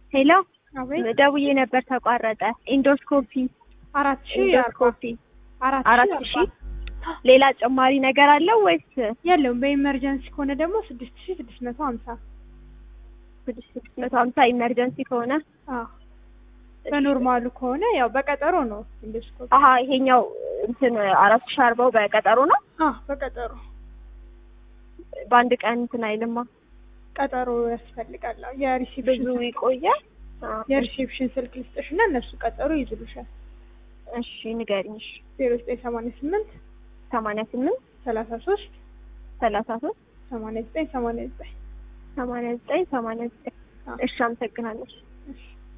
ሄሎ አቤት ደውዬ ነበር ተቋረጠ። ኢንዶስኮፒ አራት ሺህ አርባ ኢንዶስኮፒ አራት አራት ሺህ ሺህ ሌላ ጨማሪ ነገር አለው ወይስ የለውም። በኢመርጀንሲ ከሆነ ደግሞ ስድስት ሺህ ስድስት መቶ ሀምሳ ስድስት ስድስት መቶ ሀምሳ ኢመርጀንሲ ከሆነ አዎ በኖርማሉ ከሆነ ያው በቀጠሮ ነው ኢንዶስኮፕ። አሀ ይሄኛው እንትን አራት ሺህ አርባው በቀጠሮ ነው። አዎ በቀጠሮ በአንድ ቀን እንትን አይልማ ቀጠሮ ያስፈልጋል። አዎ የሪሲፕሽን ብዙ ይቆያል። አዎ። የሪሴፕሽን ስልክ ልስጥሽ እና እነሱ ቀጠሮ ይይዝሉሻል። እሺ ንገሪኝ። እሺ ዜሮ ዘጠኝ ሰማንያ ስምንት ሰማንያ ስምንት ሰላሳ ሶስት ሰላሳ ሶስት ሰማንያ ዘጠኝ ሰማንያ ዘጠኝ ሰማንያ ዘጠኝ ሰማንያ ዘጠኝ አዎ። እሺ አመሰግናለሁ። እሺ